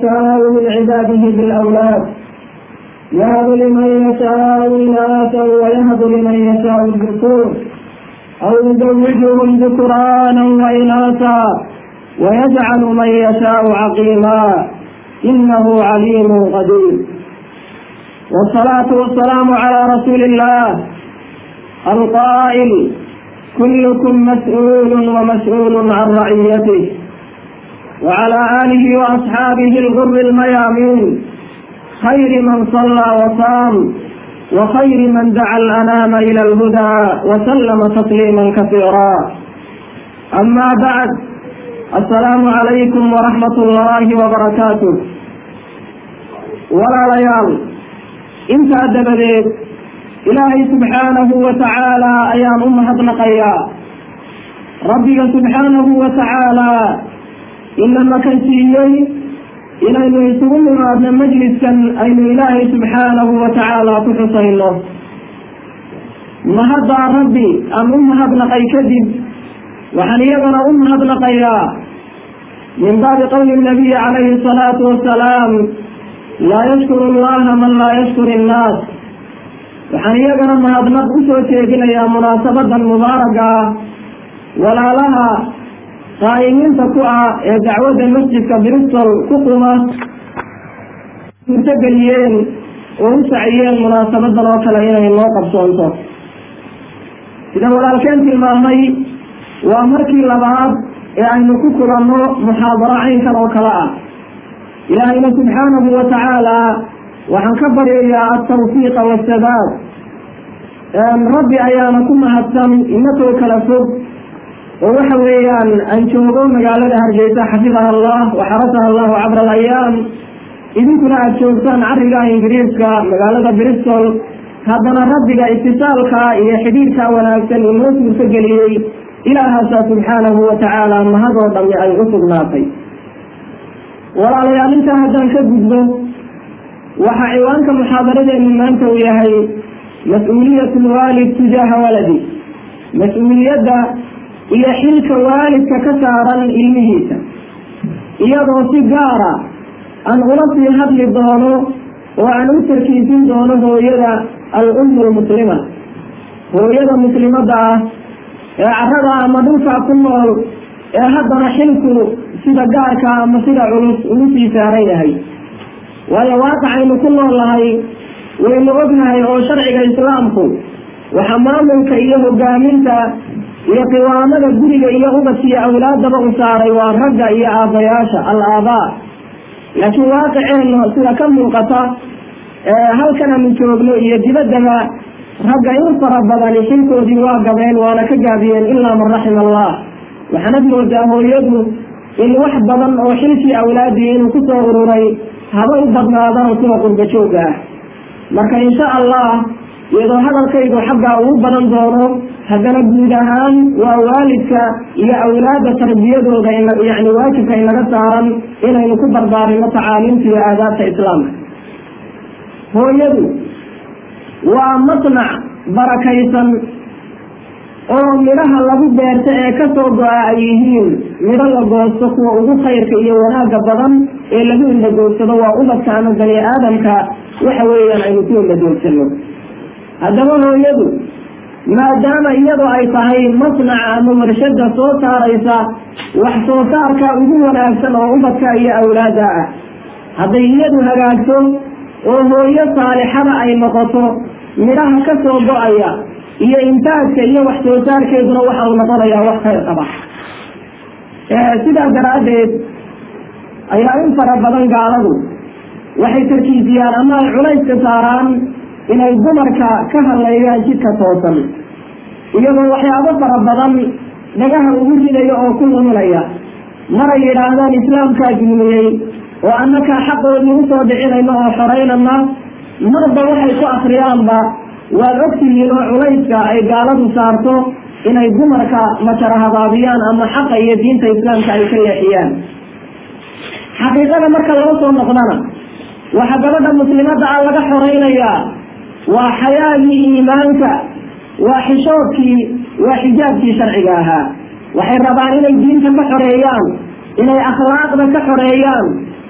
يشاء من عباده بالأولاد يهب لمن يشاء إناثا ويهب لمن يشاء الذكور أو يزوجهم ذكرانا وإناثا ويجعل من يشاء عقيما إنه عليم قدير والصلاة والسلام على رسول الله القائل كلكم مسؤول ومسؤول عن رعيته وعلى آله وأصحابه الغر الميامين خير من صلى وصام وخير من دعا الأنام إلى الهدى وسلم تسليما كثيرا أما بعد السلام عليكم ورحمة الله وبركاته ولا ليال انت أدبديت إلهي سبحانه وتعالى أيام أمهد نقيا ربك سبحانه وتعالى إنما كان سيئي inaynu isugu nimaadno majliskan aynu ilaahay subxaanahu wa tacaala ku xusayno mahaddaa rabbi aan u mahadnaqay kadib waxaan iyagana u mahadnaqayaa min baabi qowli nabiyi calayhi salaatu wasalaam laa yashkuru allaha man laa yashkur innaas waxaan iyagana mahadnaq usoo jeedinayaa munaasabadan mubaaraga ah walaalaha qaa'imiinta ku ah ee dacwadda masjidka bristol ku quma suurtogeliyeen oo u saciyeen munaasabadan oo kale inay noo qabsoonto sida walaalkeen tilmaamay waa markii labaad ee aynu ku kulanno muxaadaro caynkan oo kale ah ilaahayna subxaanahu wa tacaala waxaan ka baryayaa altawfiiqa waasadaad rabbi ayaana ku mahadsan inakoo kala fog oo waxa weeyaan aan joogo magaalada hargeysa xafidaha allah waxarasaha allahu cabra alayaam idinkuna aada joogtaan cariga ingiriiska magaalada bristol haddana rabbiga itisaalka iyo xidhiirka wanaagsan inoo suurtogeliyey ilaahaasaa subxaanahu wa tacaala mahadoo dhami ay u sugnaatay walaalayaal intaa haddaan ka gudbo waxaa ciwaanka muxaadaradeenu maanta uu yahay mas-uuliyat lwaalid tujaaha waladi mas-uuliyadda iyo xilka waalidka ka saaran ilmihiisa iyadoo si gaara aan ula sii hadli doono oo aan u tarkiisin doono hooyada al-ummu lmuslima hooyada muslimadda ah ee carada ama dhulkaa ku nool ee haddana xilku sida gaarka ama sida culus ugu sii saaran yahay waayo waaqacaynu ku nool nahay waynu ognahay oo sharciga islaamku waxa maamulka iyo hogaaminta iyo qiwaamada guriga iyo ubadkiiyo awlaadaba u saaray waa ragga iyo aabbayaasha al aabaa laakiin waaqiceenna sida ka muuqata halkan aanu joogno iyo dibaddaba ragga in fara badani xilkoodii waa gabeen waana ka gaabiyeen ilaa man raxima allah waxaanad moodaa hooyadu in wax badan oo xilkii awlaadii inuu kusoo ururay haba u badnaadaan kuwa qurba joogga ah marka insha allah iyadoo hadalkaygu xaggaa ugu badan doono haddana guud ahaan waa waalidka iyo awlaadda tarbiyadooda yani waajibka inaga saaran inaynu ku barbaarino tacaaliimta iyo aadaabta islaamka hooyadu waa masnac barakaysan oo midhaha lagu beerto ee kasoo go-a ay yihiin midho la goosto kuwa ugu khayrka iyo wanaagga badan ee lagu indhagoogsado waa ubadka ama bani aadamka waxa weeyaan aynu ku indhagoogsano haddaba hooyadu maadaama iyadoo ay tahay masnaca ama warshada soo saaraysa wax soo saarka ugu wanaagsan oo ubadka iyo awlaada ah hadday iyadu hagaagto oo hooyo saalixada ay noqoto midhaha ka soo go-aya iyo intaajka iyo wax soo saarkeeduna waxa uu noqonayaa wax khayr qaba sidaa daraaddeed ayaa in fara badan gaaladu waxay tarkiisiyaan ama ay culayska saaraan inay dumarka ka hadleeyaan jidka toosan iyagoo waxyaabo fara badan dhagaha ugu ridaya oo ku luminaya maray yidhaahdaan islaamkaa dulmiyey oo annakaa xaqoodii usoo dhicinayno oo xoreynana marba waxay ku akriyaanba waad ogtihiin oo culayska ay gaaladu saarto inay dumarka majara habaabiyaan ama xaqa iyo diinta islaamka ay ka leexiyaan xaqiiqada marka loo soo noqdana waxa gabadha muslimadda ah laga xoreynayaa waa xayaagii iimaanka waa xishoodkii waa xijaabkii sharciga ahaa waxay rabaan inay diinta ka xoreeyaan inay akhlaaqda ka xoreeyaan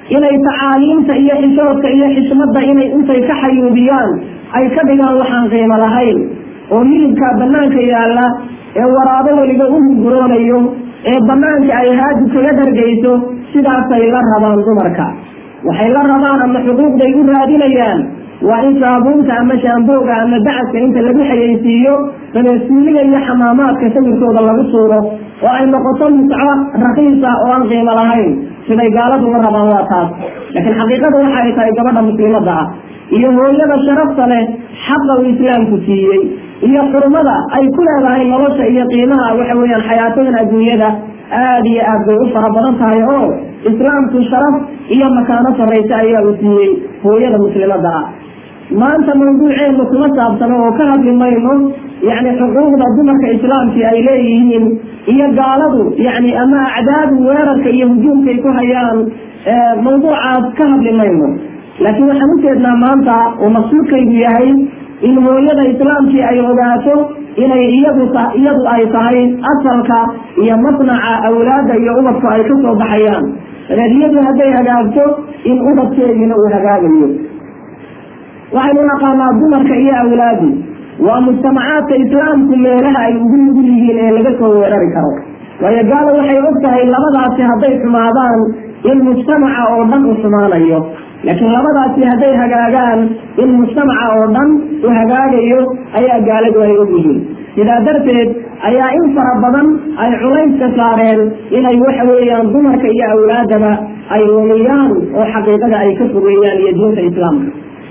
inay tacaaliimta iyo xishoodka iyo xishmadda inay intay ka xayuubiyaan ay ka dhigaan waxaan qiimo lahayn oo hilibkaa bannaanka yaalla ee waraabo weliba u hurguroonayo ee bannaanka ay haadu kaga dhargayso sidaasay la rabaan dumarka waxay la rabaan ama xuquuqday u raadinayaan waa in saabuunta ama shaambooga ama bacadka inta lagu xayeysiiyo dabeesuuliga iyo xamaamaadka sawirkooda lagu suuro oo ay noqoto musco rakiisa oo aan qiimo lahayn siday gaaladu la rabaan waa taas laakiin xaqiiqada waxa ay tahay gabadha muslimadda ah iyo hooyada sharafta leh xaqa uu islaamku siiyey iyo xurmada ay ku leedahay nolosha iyo qiimaha waxa weeyaan xayaatadan adduunyada aada iyo aad bay u fara badan tahay oo islaamku sharaf iyo makaano sarraysa ayaa uu siiyey hooyada muslimadda ah maanta mawduuceenu kuma saabsano oo ka hadli mayno yacni xuquuqda dumarka islaamkii ay leeyihiin iyo gaaladu yacni ama acdaadu weerarka iyo hujuumkay ku hayaan mawduucaas ka hadli mayno laakiin waxaan ujeednaa maanta oo maqsuudkaygu yahay in hooyada islaamkii ay ogaato inay iyadu iyadu ay tahay asalka iyo masnaca awlaadda iyo ubadku ay ka soo baxayaan dabeed iyadu hadday hagaagto in ubadkeediina uu hagaagayo waxaynu naqaanaa dumarka iyo awlaadu waa mujtamacaadka islaamku meelaha ay ugu nugul yihiin ee laga soo weerari karo waayo gaalo waxay og tahay labadaasi hadday xumaadaan in mujtamaca oo dhan u xumaanayo laakiin labadaasi hadday hagaagaan in mujtamaca oo dhan u hagaagayo ayaa gaaladu ay og yihiin sidaa darteed ayaa in fara badan ay culayska saareen inay waxa weeyaan dumarka iyo awlaadaba ay lumiyaan oo xaqiiqada ay ka fogeeyaan iyo diinta islaamka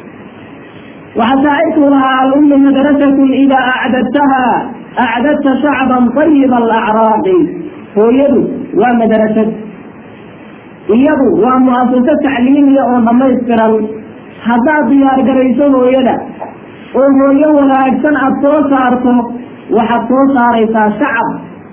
وحتى لها الأم مدرسة إذا أعددتها أعددت شعبا طيب الأعراق هو يدو ومدرسة يدو ومؤسسة تعليمية ومميزكرا حتى ديار قريسو هو يدا وهو يولا أكسن أبطو صارتو وحطو صاريسا شعب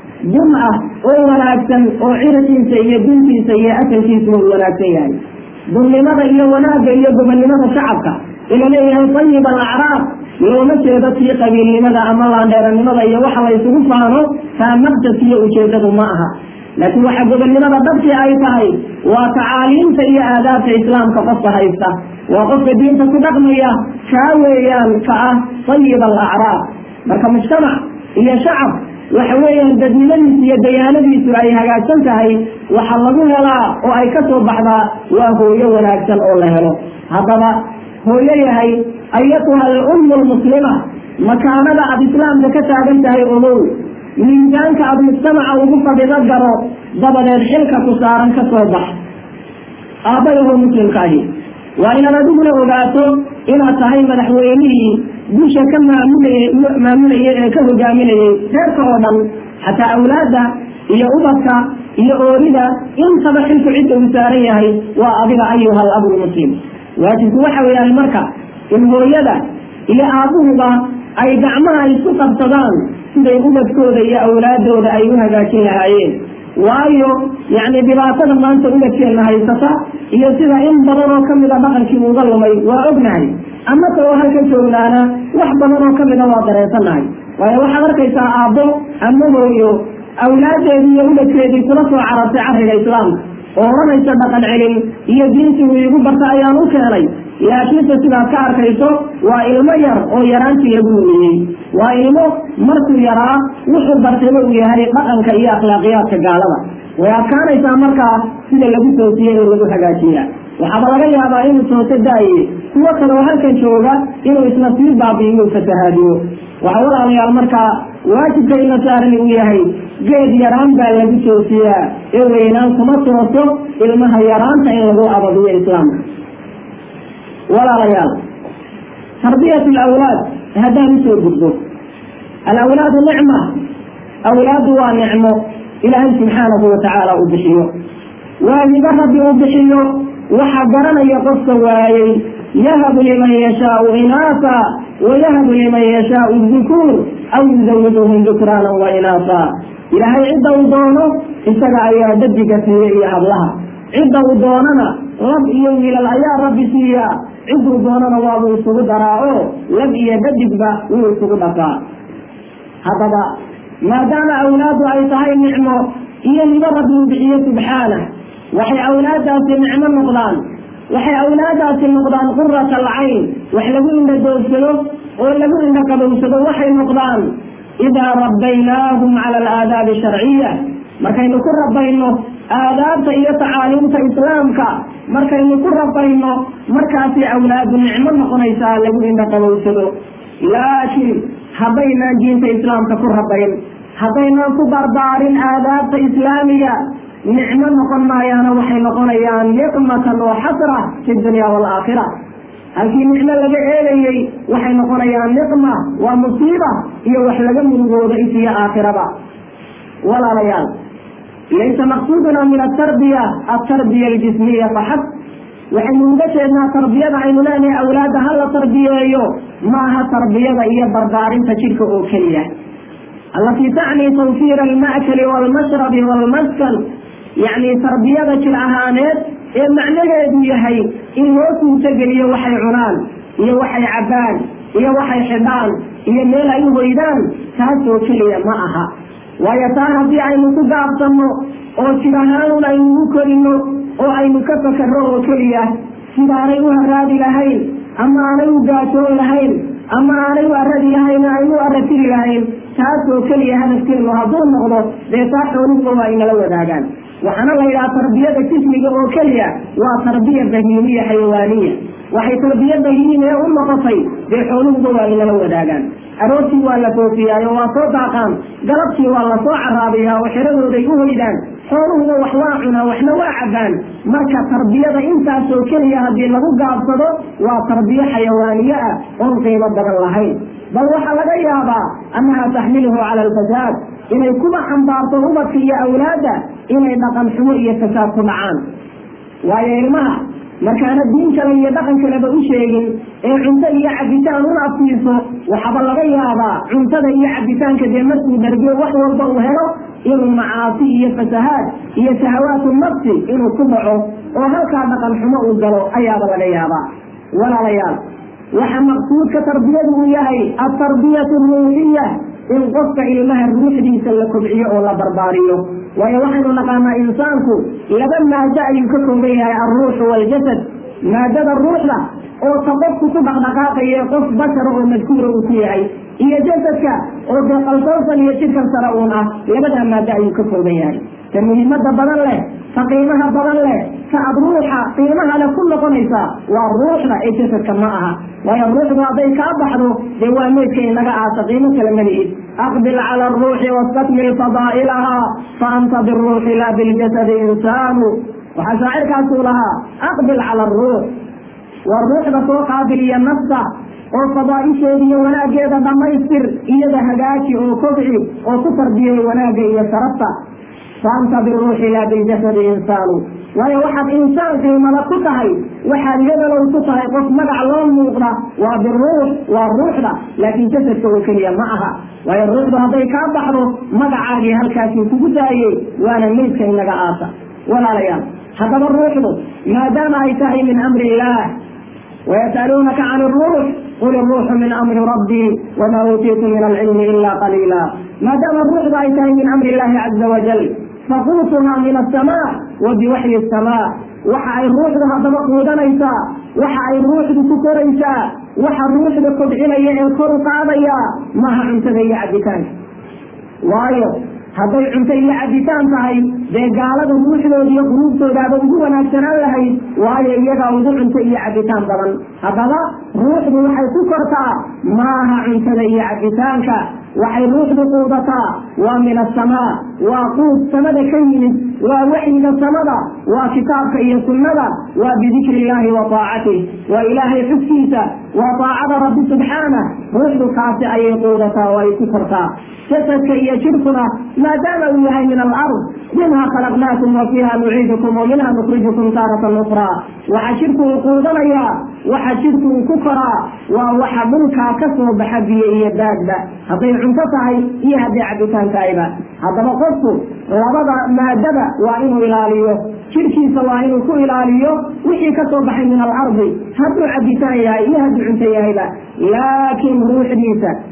جمعة ولا أكسن وعيرتين سيئة بنتي سيئة أكسن ولا أكسن ظلمة إيا وناقة إيا قبل شعبك ila leeyahay ayib alacraab looma jeedo tii qabiilnimada ama laandheeranimada iyo waxa la isugu faano taa maqsadkiiyo ujeedadu ma aha laakiin waxa gobonnimada dhabkii ay tahay waa tacaaliimta iyo aadaabta islaamka qofka haysta waa qofka diinta ku dhaqmaya kaa weeyaan ka ah ayib alacraab marka mujtamac iyo shacab waxa weeyaan dadnimadiisu iyo dayaanadiisu ay hagaagsan tahay waxa lagu helaa oo ay ka soo baxdaa waa hooyo wanaagsan oo la helo haddaba hooyo yahay ayatuha alummu lmuslima makaanada aada islaamka ka taagan tahay ogow miisaanka aada mujtamaca ugu fadhido garo dabadeed xilka ku saaran ka soo bax aabbayahoo muslimkaahi waa inaad adiguna ogaato inaad tahay madaxweynihii busha ka maamulayay maamulayay ee ka hogaaminayay reerka oo dhan xataa awlaadda iyo ubadka iyo oorida intaba xilku cidda uu saaran yahay waa adiga ayuha alabu lmuslim waajibku waxa weeyaan marka in hooyada iyo aabuhuba ay gacmaha isku qabsadaan siday ubadkooda iyo awlaadooda ay u hagaajin lahaayeen waayo yacni dhibaatada maanta ubadkeenna haysata iyo sida in badan oo kamida dhaqankii uga lumay waa ognahay amase oo halkan joognaana wax badan oo kamida waa dareensanahay waayo waxaad arkaysaa aabbo ama hooyo awlaadeedii iyo ubadkeedii kula soo carartay carriga islaamka oo odhanaysa dhaqan celin iyo diintii uu iigu barta ayaan u keenay laakiinse sidaad ka arkayso waa ilmo yar oo yaraantii lagu lumiyey waa ilmo markuu yaraa wuxuu bartayba uu yahay dhaqanka iyo akhlaaqiyaadka gaalada way adkaanaysaa markaa sida lagu toosiyey oo lagu hagaajiya waxaaba laga yaabaa inuu tooso daaye kuwo kale oo halkan jooga inuu isna sii baabi'iyo fasahaadiyo waxa walaalayaal markaa waajibka ina saaran uu yahay geed yaraan baa lagu toosiyaa ee weynaan kuma tooso ilmaha yaraanta in lagu abadiyo islaamka walaalayaal tarbiyat alawlaad haddaan usoo gudbo alawlaadu nicma awlaadu waa nicmo ilaahay subxaanahu watacaala uu bixiyo waa hibo rabbi uu bixiyo waxa garanaya qofka waayey yahabu liman yashaau inaasa wayahabu liman yashaau dukuur aw yuzawiduhum dukraanan wa inaasa ilaahay cidda uu doono isaga ayaa dadiga siiya iyo hablaha cidda uu doonana lab iyo wiilal ayaa rabbi siiya cidduu doonana waabuu isugu daraa oo lab iyo dadigba wuu isugu dhafaa haddaba maadaama awlaadu ay tahay nicmo iyo nibo rabbi uu bixiyo subxaanah waxay awlaadaasi nicmo noqdaan waxay awlaadaasi noqdaan qurata alcayn wax lagu indha doogsado oo lagu indha qabowsado waxay noqdaan idaa rabbaynaahum cala alaadaabi sharciya markaynu ku rabayno aadaabta iyo tacaaliimta islaamka markaynu ku rabayno markaasay awlaadu nicmo noqonaysaa lagu indha qabowsado laakiin haddaynaan diinta islaamka ku rabayn haddaynaan ku barbaarin aadaabta islaamiga nicmo noqon maayaana waxay noqonayaan niqmatan wa xasra fi dunya waalaakhira halkii nicmo laga eegayey waxay noqonayaan niqma waa musiiba iyo wax laga murugooda isiyo aakhiraba walaalayaal laysa maqsuuduna min atarbiya atarbiya aljismiya faxab waxaynu uga jeednaa tarbiyada aynu leenahay awlaadda ha la tarbiyeeyo maaha tarbiyada iyo barbaarinta jidhka oo keliya allatii tacni tawfiira alma'kali waalmashrabi waalmaskan yacni tarbiyada jir ahaaneed ee macnaheedu yahay in loo suurtogeliyo waxay cunaan iyo waxay cabbaan iyo waxay xidhaan iyo meel ay u hoydaan taasoo keliya ma aha waayo taa haddii aynu ku gaabsanno oo jir ahaanun aynu u korino oo aynu ka fakarro oo keliya sidaanay u haraadi lahayn ama aanay u gaajoon lahayn ama aanay u aradi lahayn aynu u aratiri lahayn taasoo keliya hadafkeenu hadduu noqdo dee taa xooluhuba waa inala wadaagaan waxaana la yidhaha tarbiyada jismiga oo keliya waa tarbiya bahiimiya xayawaaniya waxay tarbiya bahiimiya u noqotay dee xooluhuba waa inala wadaagaan aroortii waa la foofiyaayo waa soo daaqaan galabtii waa lasoo caraabiyaa oo xeradooday u hoydaan xooluhuba wax waa cunaa waxna waa cabbaan marka tarbiyada intaasoo keliya haddii lagu gaabsado waa tarbiyo xayawaaniye ah oon qiimo badan lahayn bal waxaa laga yaabaa annaha taxmiluhu cala alfasaad inay kuba xambaarto ubadka iyo awlaadda inay dhaqan xumo iyo fasaad ku dhacaan waayo ilmaha markaana diin kale iyo dhaqan kaleba u sheegin ee cunto iyo cabitaan una afsiiso waxaaba laga yaabaa cuntada iyo cabitaanka dee markuu dhargiyo wax walba uu helo inuu macaasi iyo fasahaad iyo shahawaatu nafsi inuu ku dhaco oo halkaa dhaqan xumo uu galo ayaaba laga yaabaa walaalayaal waxa maqsuudka tarbiyadu uu yahay altarbiyatu ruuxiya in qofka ilmaha ruuxdiisa la kobciyo oo la barbaariyo waayo waxaynu naqaanaa insaanku laba maado ayuu ka kooban yahay alruuxu waaljasad maadada ruuxda oo ta qofku ku dhaqdhaqaaqayo qof bashara oo madkuura uu ku yahay iyo jasadka oo dee qalsoosan iyo jidhkan sare uun ah labadaa maado ayuu ka kooban yahay ta muhiimada badan leh ta qiimaha badan leh ta ad ruuxa qiimaha leh ku noqonaysa waa ruuxda ee jasadka ma aha waayo ruuxdu hadday kaa baxdo dee waa meydka inaga aasa qiimo kale malihid aqbil cala aruuxi wastakmil fadaa'ilaha fa anta biruuxi laa biljasadi insaanu waxaa shaacirkaasuu lahaa aqbil cala aruux waa ruuxda soo qaabiliya nafta oo fadaa'isheeda iyo wanaaggeeda dhammaystir iyada hagaaji oo kobci oo ku tarbiyay wanaagga iyo sharafta faanta biruuxi laa biljasadi insaanu waayo waxaad insaan qiimada ku tahay waxaad yadalow ku tahay qof magac loo muuqda waa biruux waa ruuxda laakiin jasadka oo keliya ma aha waayo ruuxdu hadday kaa baxdo magacaagii halkaasii kugu daayey waana meydka inaga aasa walaalayaal haddaba ruuxdu maadaama ay tahay min amri illaah ويسألونك عن الروح قل الروح من أمر ربي وما أوتيتم من العلم إلا قليلا ما دام الروح رأيتها من أمر الله عز وجل فقوتها من السماء وبوحي السماء waxa ay ruuxda haddaba quudanaysaa waxa ay ruuxdu ku koraysaa waxa ruuxda kobcinaya ee kor u qaadaya maaha cuntada iyo cabitaanka waayo hadday cunto iyo cabitaan tahay dee gaalada ruuxdooda iyo quluubtoodaaba ugu wanaagsanaan lahayd waayo iyagaa ugu cunto iyo cabitaan badan haddaba ruuxdu waxay ku kortaa maaha cuntada iyo cabitaanka waxay ruuxdu quudataa waa min asamaa waa quud samada ka yimid waa waxyiga samada waa kitaabka iyo sunnada waa bidikri illaahi wa taacatih waa ilaahay xugkiisa waa taacada rabbi subxaanah ruuxdu kaasi ayay quudataa oo ay ku kortaa jasadka iyo jidhkuna maadaama uu yahay min alard minha khalaqnaakum wa fiiha nuciidukum wa minha nukhrijukum taaratan ukraa waxa jidhku uu quudanayaa waxa jidhku uu ku koraa waa waxa dhulkaa ka soo baxa biyo iyo baadba hadday cunto tahay iyo hadday cabitaan tahayba haddaba qofku labada maadada waa inuu ilaaliyo jidhkiisa waa inuu ku ilaaliyo wixii ka soo baxay min alardi hadduu cabitaan yahay iyo hadduu cunto yahayba laakiin ruuxdiisa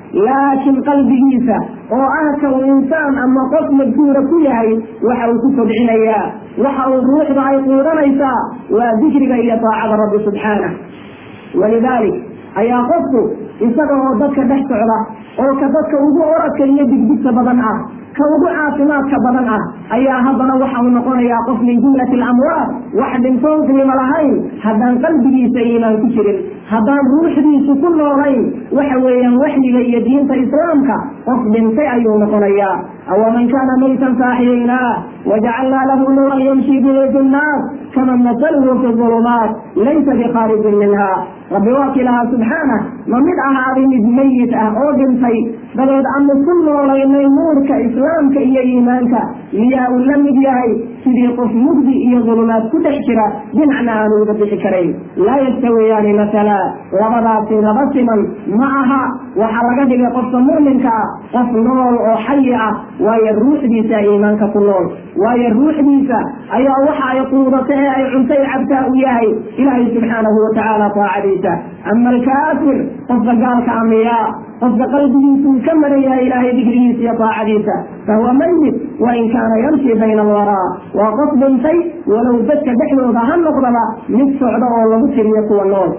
laakiin qalbigiisa oo ah ka uu insaan ama qof madkuura ku yahay waxa uu ku kobcinayaa waxa uu ruuxda ay quudanaysaa waa dikriga iyo taacada rabbi subxaanah walidaalik ayaa qofku isaga oo dadka dhex socda oo ka dadka ugu oradka iyo digdigta badan ah ka ugu caafimaadka badan ah ayaa haddana waxa uu noqonayaa qof min jumlati alamwaad wax dhintoon qiimo lahayn haddaan qalbigiisa iimaan ku jirin haddaan ruuxdiisu ku noolayn waxa weeyaan waxyiga iyo diinta islaamka qof dhintay ayuu noqonayaa awaman kaana maytan faaxiyaynaa wajacalnaa lahu nuuran yamshi bihi fi nnaas kaman masaluhu fi ulumaat laysa bikaarijin minha rabbi waa kii lahaa subxaanah ma mid ahaaday mid mayit ah oo dhintay dabeed aanu ku noolaynay nuurka islaamka iyo iimaanka miyaa uu la mid yahay sidii qof mugdi iyo dulumaad ku dhex jira dhinacna aanu uga bixi karayn laa yastawiyaani masala labadaasi laba siman ma aha waxaa laga dhigay qofka mu'minka ah qof nool oo xayi ah waayo ruuxdiisa iimaanka ku nool waayo ruuxdiisa ayaa waxa ay quudato ee ay cuntay cabtaa u yahay ilaahay subxaanahu watacaala taacadiisa ama alkaafir qofka gaalka amiyaa qofka qalbigiisuu ka maran yahay ilaahay dikrigiisa iyo taacadiisa fahuwa mayit wain kaana yamshi bayna alwaraa waa qof dhintay walow dadka dhexdooda ha noqdaba mid socda oo lagu tiriyo kuwa nool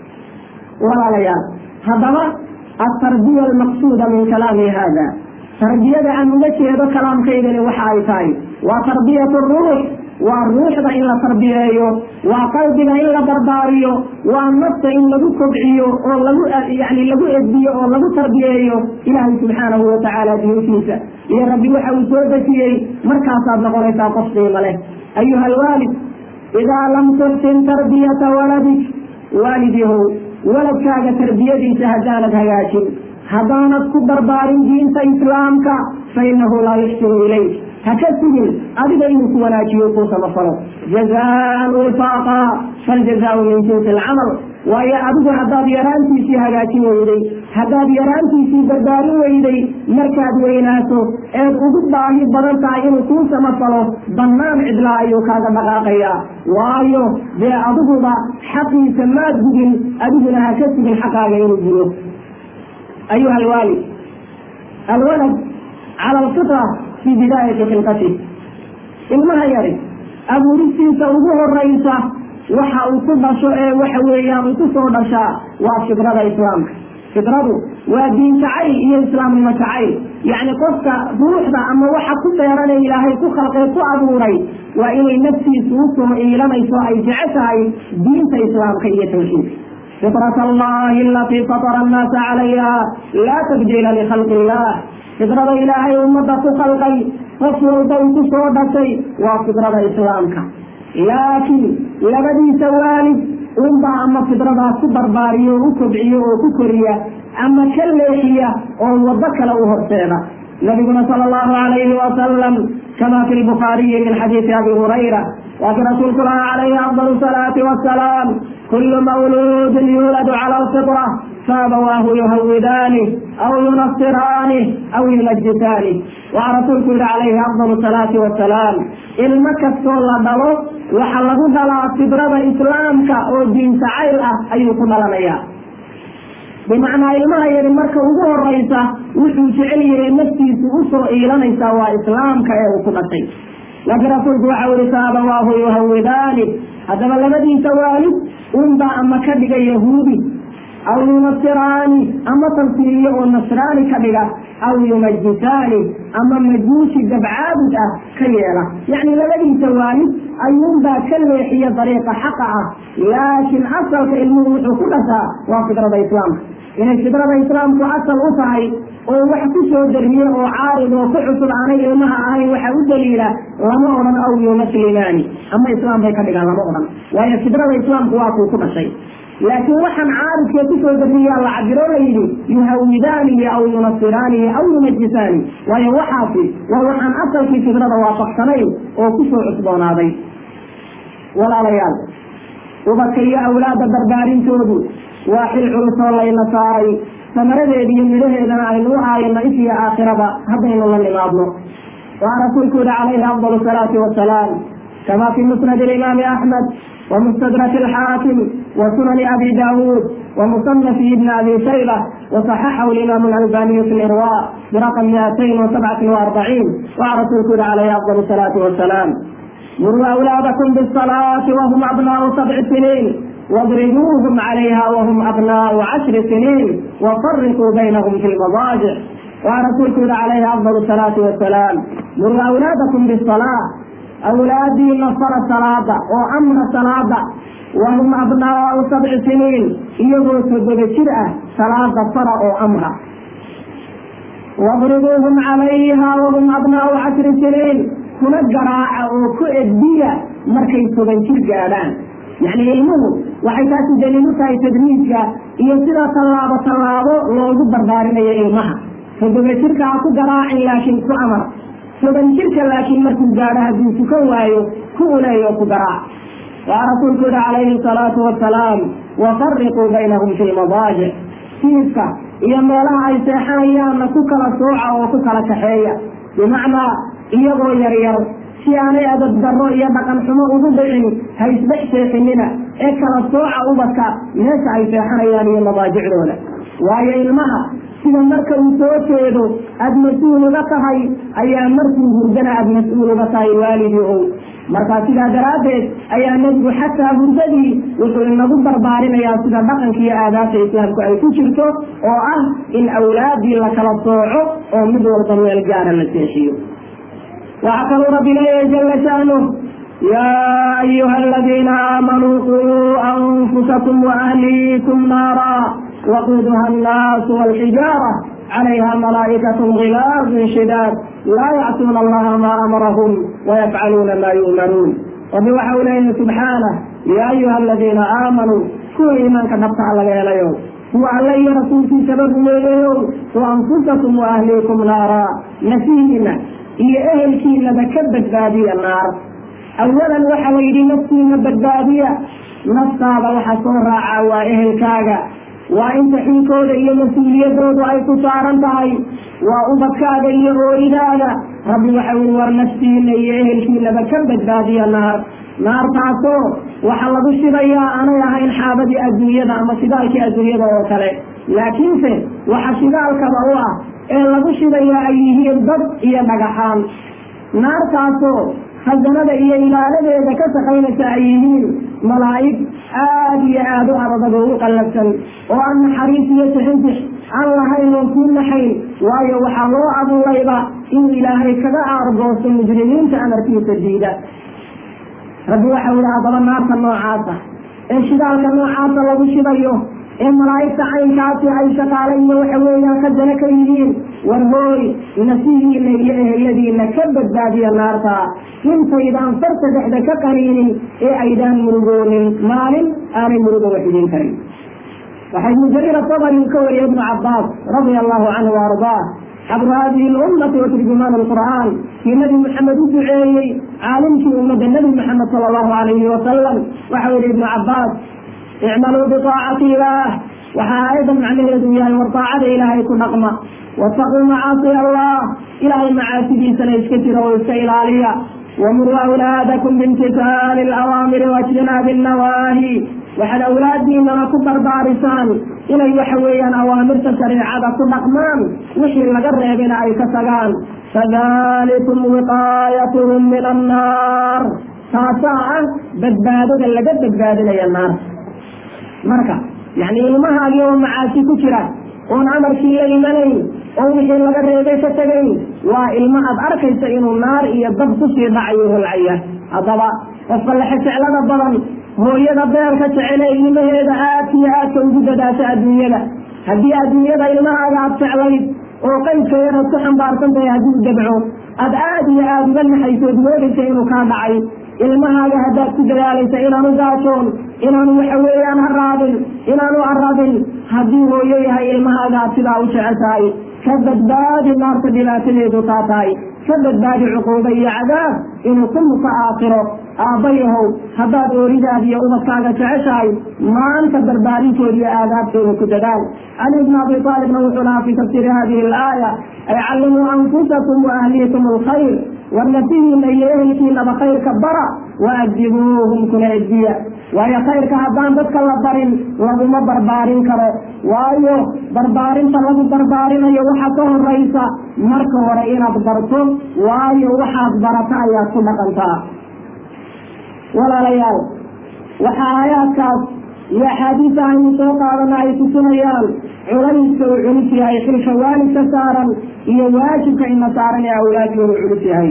walaalayaal haddaba altarbiya almaqsuuda min kalaami hada tarbiyada aan uga jeedo kalaamkaydani waxa ay tahay waa tarbiyat ruux waa ruuxda in la tarbiyeeyo waa qalbiga in la barbaariyo waa nafta in lagu kobciyo oo lagu yani lagu edbiyo oo lagu tarbiyeeyo ilaahay subxaanahu watacaala diintiisa iyo rabbi waxa uu soo dejiyey markaasaad noqonaysaa qof qiimo leh ayuha alwaalid idaa lam tuxsin tarbiyata waladik waalidihow waladkaaga tarbiyadiisa haddaanad hagaajin haddaanad ku barbaarin diinta islaamka fa inahu laa yuxsinu ilayk ha ka sugin adiga inuu ku wanaajiyo kuu samafalo jazaan wifaaqa faljazaau min jinsi alcamal waayo adigu haddaad yaraantiisii hagaajin weyday haddaad yaraantiisii barbaarin weyday markaad weynaato eed ugu baahi badan tahay inuu kuu samafalo bannaan cidlaa ayuu kaaga dhaqaaqayaa waayo dee adiguba xaqiisa maad gudin adiguna ha ka sugin xaqaaga inuu gudo ayuha alwaalid alwalad cala alfitra fii bidaayati khilqati ilmaha yari abuuristiisa ugu horaysa waxa uu ku dhasho ee waxa weeyaan uu ku soo dhashaa waa fidrada islaamka fidradu waa diin jacayl iyo islaamnimo jacayl yacni qofka ruuxda ama waxa ku beeranay ilaahay ku khalqee ku abuuray waa inay naftiisu usoo iilanayso ay jece tahay diinta islaamka iyo tawxiidka fitrat allahi alatii fatara annaasa calayha laa tabdiila likhalqi illah fidrada ilaahay ummadda ku khalqay qof walba uu ku soo dhashay waa fidrada islaamka laakiin labadiisa waalid unbaa ama fidradaas ku barbaariyo oo u kobciyo oo ku koriya ama ka leexiya oo waddo kale u horseeda nabiguna sala allahu alayhi wasalam kama fi lbukhaariyi min xadiisi abi hurayra waa ki rasuulku lahaa calayhi afdal salaati wasalaam kullu mawluudin yuuladu cala alfitra faabawaahu yuhawidaani aw yunasiraani aw yunajjisaani waxaa rasuulku yihi calayhi afdal salaati wasalaam ilmo kastoo la dhalo waxa lagu dhalaa fidrada islaamka oo diin jacayl ah ayuu ku dhalanayaa bimacnaa ilmaha yari marka ugu horaysa wuxuu jecel yahay naftiisu usoo iilanaysaa waa islaamka ee uu ku dhashay laakiin rasuulku waxa yihi faabawaahu yuhawidaani haddaba labadiisa waalid unbaa ama ka dhiga yahuudi aw yunasiraani ama tansiiriyo oo nasraani ka dhiga aw yumajisaani ama majuusi dabcaabud ah ka yeela yacni labadiisa waalid ayuunbaa ka leexiya dariiqa xaqa ah laakiin asalka ilmuhu wuxuu ku dhashaa waa fidrada islaamka inay fidrada islaamku asal u tahay oo wax ku soo dariye oo caarid oo ku cusub aanay ilmaha ahayn waxaa u daliila lama odhan aw yumaslimaani ama islaam bay ka dhigaan lama odhan waayo fidrada islaamku waa kuu ku dhashay laakiin waxaan caaridkee kusoo dariyaa la cabiro la yidhi yuhawidaanihi aw yunasiraanihi aw yumajisaani waayo waxaasi waa waxaan asalkii fidrada waafaqsanayn oo kusoo cusboonaaday walaalayaal ubadka iyo awlaadda barbaarintoodu waa xil culusoo layna saaray samaradeeda iyo midhaheedana aynu u aayano if iyo aakhiraba haddaynu la nimaadno waa rasuulku yihi calayhi afdal salaati wasalaam kama fi musnad alimaami axmed ومستدرك الحاكم وسنن أبي داود ومصنف ابن أبي شيبة وصححه الإمام الألباني في الإرواء برقم 247 وعرسول كل عليه أفضل الصلاة والسلام مروا أولادكم بالصلاة وهم أبناء سبع سنين واضربوهم عليها وهم أبناء عشر سنين وفرقوا بينهم في المضاجع ورسول كل عليه أفضل الصلاة والسلام مروا أولادكم بالصلاة أولادي نصر الصلاة وأمر الصلاة وهم أبناء سبع سنين يقول سبب الشرعة صلاة فرع أمرا واضربوهم عليها وهم أبناء عشر سنين كنا جراعة وكؤدية مركي سبن شرقان يعني ilmuhu waxay taasi daliil u tahay tadriijka iyo sida tallaabo tallaabo loogu barbaarinaya ilmaha todoba jirka ha ku garaacin laakiin ku amar toban jirka laakiin markuu gaadho hadduu tukan waayo ku uleeyo ku garaac waa rasuulku yihi calayhi salaatu wasalaam wafariquu baynahum fi lmadaajic siidka iyo meelaha ay seexanayaanna ku kala sooca oo ku kala kaxeeya bimacnaa iyagoo yaryar si aanay adab darro iyo dhaqan xumo ugu dhicin ha isdhex seexinina ee kala sooca ubadka meesha ay seexanayaan iyo madaajicdooda waayo ilmaha sida marka uu soo jeedo aada mas-uul uga tahay ayaa markuu hurdana aada mas-uul uga tahay waalidii ow markaa sidaa daraaddeed ayaa nebigu xataa hurdadii wuxuu inagu barbaarinayaa sida dhaqanka iyo aadaabta islaamku ay ku jirto oo ah in awlaadii la kala sooco oo mid walba meel gaara la seexiyo waxaa kaluu rabbi leeyahay jala sha'nuh yaa ayuha aladiina aamanuu quu anfusakum waahliikum naara waquuduha annaasu walxijaara calayha malaa'ikatu gilaazun shidaad laa yacsuuna allaha maa amarahum wayafcaluuna maa yu'manuun rabbi waxa uu leeyahay subxaanah yaa ayuha aladiina aamanuu kuwa iimaanka dhabtaa laga helayo kuwa alle iyo rasuulkiisaba rumeeyayow wa anfusakum waahliikum naara nafihiina iyo ehelkiinaba ka badbaadiya naar awalan waxa la yidhi naftiina badbaadiya naftaada waxa soo raaca waa ehelkaaga waa inta xinkooda iyo mas-uuliyadoodu ay ku saaran tahay waa ubadkaaga iyo ooridaada rabbi waxa ui war naftiina iyo ehelkiinaba ka badbaadiya naar naartaasoo waxaa lagu shidayaa aanay ahayn xaabadii adduunyada ama shidaalkii adduunyada oo kale laakiinse waxa shidaalkaba u ah ee lagu shidayaa ay yihiin dad iyo dhagaxaan naartaasoo khasanada iyo ilaaladeeda ka shaqaynaysa ay yihiin malaa'ig aada iyo aada u adag oo u qallabsan oo aan naxariis iyo tixintix aan lahayn oo kuu naxayn waayo waxaa loo abuurayba inuu ilaahay kaga aargoosto mujrimiinta amarkiisa diida rabbi waxau yihi haddaba naarta noocaasa ee shidaalka noocaasa lagu shidayo ee malaa'igta caynkaasi ay shaqaale iyo waxa weeyaan khasano ka yihiin war hooy nasihiina iyo eheladiina ka badbaadiya naarta intaydaan farta dhexda ka qaniinin ee aydaan murugoonin maalin aanay murugo wax idin karin waxaa ibnu jariir asabari uu ka wariyay ibnu cabaas radia allahu canhu waardaa xabru hadihi lummati wa turjumaan alqur'aan kii nabi maxamed u duceeyey caalimkii ummadda nebi maxamed sala allahu alayhi wasalam waxau yihi ibnu cabaas icmaluu biaacati ilaah waxaa aayaddan macnaheedu yahay war daacada ilaahay ku dhaqma wataquu macaasi allah ilaahay macaasidiisana iska jira oo iska ilaaliya wamuruu awlaadakum biimtisaali alawaamiri waijtinaabi annawaahi waxaad awlaadiinana ku barbaarisaan inay waxa weeyaan awaamirta shareecada ku dhaqmaan wixii laga reebina ay ka tagaan fadalikum wiqaayatuhum min annaar taasaa ah badbaadada laga badbaadinaya naarta marka yani ilmahaagi oo macaasi ku jira oon amarkii la imanayn oo wixii laga reebay ka tegayn waa ilmo aad arkaysa inuu naar iyo dab kusii dhacayo holcaya haddaba qofka lexe jeclada badan hooyada beerka jecele ilmaheeda aadka iyo aadka ugu dadaasha adduunyada haddii adduunyada ilmahaaga aad jeclayd oo qaydka yaraad ku xambaarsan tahay hadduu dabco aad aada iyo aada uga naxaysood moodaysa inuu kaa dhacay ilmahaaga haddaad ku dadaalaysa inaanu gaajoon inaanu waxa weeyaan haraadin inaanu aradin haddii hooyo yahay ilmahaaga aad sidaa u jeceshahay ka badbaadi naarta dhibaatadeedu taa tahay ka badbaadi cuquuba iyo cadaab inuu ku muka aakhiro aabbayahow haddaad ooridaada iyo ubadkaaga jeceshahay maanta barbaarintood iyo aadaabtooda ku dadaal cali bn abi aalibna wuxuu lahaa fi tafsiiri hadihi alaaya ay callimuu anfusakum wa ahliikum alkhayr war nafihiina iyo ehelkiinaba khayrka bara waadibuuhum kuna edbiya waayo khayrka haddaan dadka la barin laguma barbaarin karo waayo barbaarinta lagu barbaarinayo waxa ka horaysa marka hore inaad barto waayo waxaad barata ayaad ku dhaqantaa walaalayaal waxa aayaadkaas iyo axaadiisa aynu soo qaadana ay tusinayaan culayska uu culus yahay xilka waalidka saaran iyo waajibka ina saaran ee awlaadkoodu culus yahay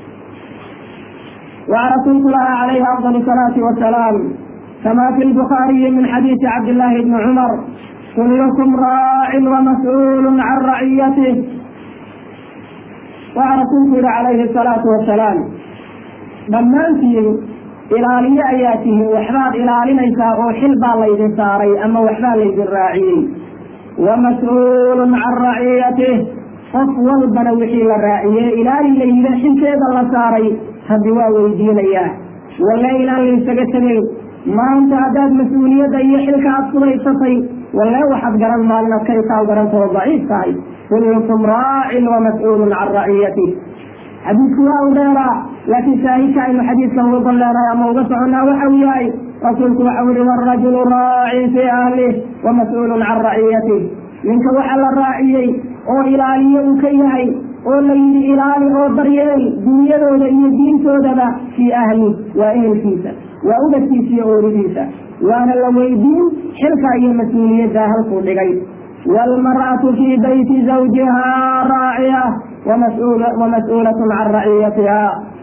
وعن رسول الله عليه أفضل الصلاة والسلام كما في البخاري من حديث عبد الله بن عمر كلكم راع ومسؤول عن رعيته وعن رسول الله عليه الصلاة والسلام dhammaantiin ilaaliyo ayaa tihiin waxbaad ilaalinaysaa oo xil baa laydin saaray ama waxbaa laydin raaciyey wamas-uulun can raciyatih qof walbana wixii la raaciyey ilaali layida xilkeeda la saaray rabbi waa weydiinayaa walle inaan laysaga tegayn maanta haddaad mas-uuliyadda iyo xilka aad fudaysatay walle waxaad garan maalinaad ka isaal garantao daciif tahay kullukum raacin wamas-uulun can raciyatih xadiidku waa u dheeraa laakiin shaahidka aynu xadiidkan uga golleedahay ama uga soconnaa waxa uu yahay rasuulku waxa u yihi warajulu raacin fii ahlih wamas-uulun can raciyatih ninka waxa la raaciyey oo ilaaliye uu ka yahay oo la yidhi ilaali oo daryeel dunyadooda iyo diintoodaba fii ahli waa ehelkiisa waa ubadkiisa iyo ooridiisa waana la weydiin xilka iyo mas-uuliyadda halkuu dhigay waalmar'atu fii bayti zawjiha raaciya wamas-uulatun can raciyatiha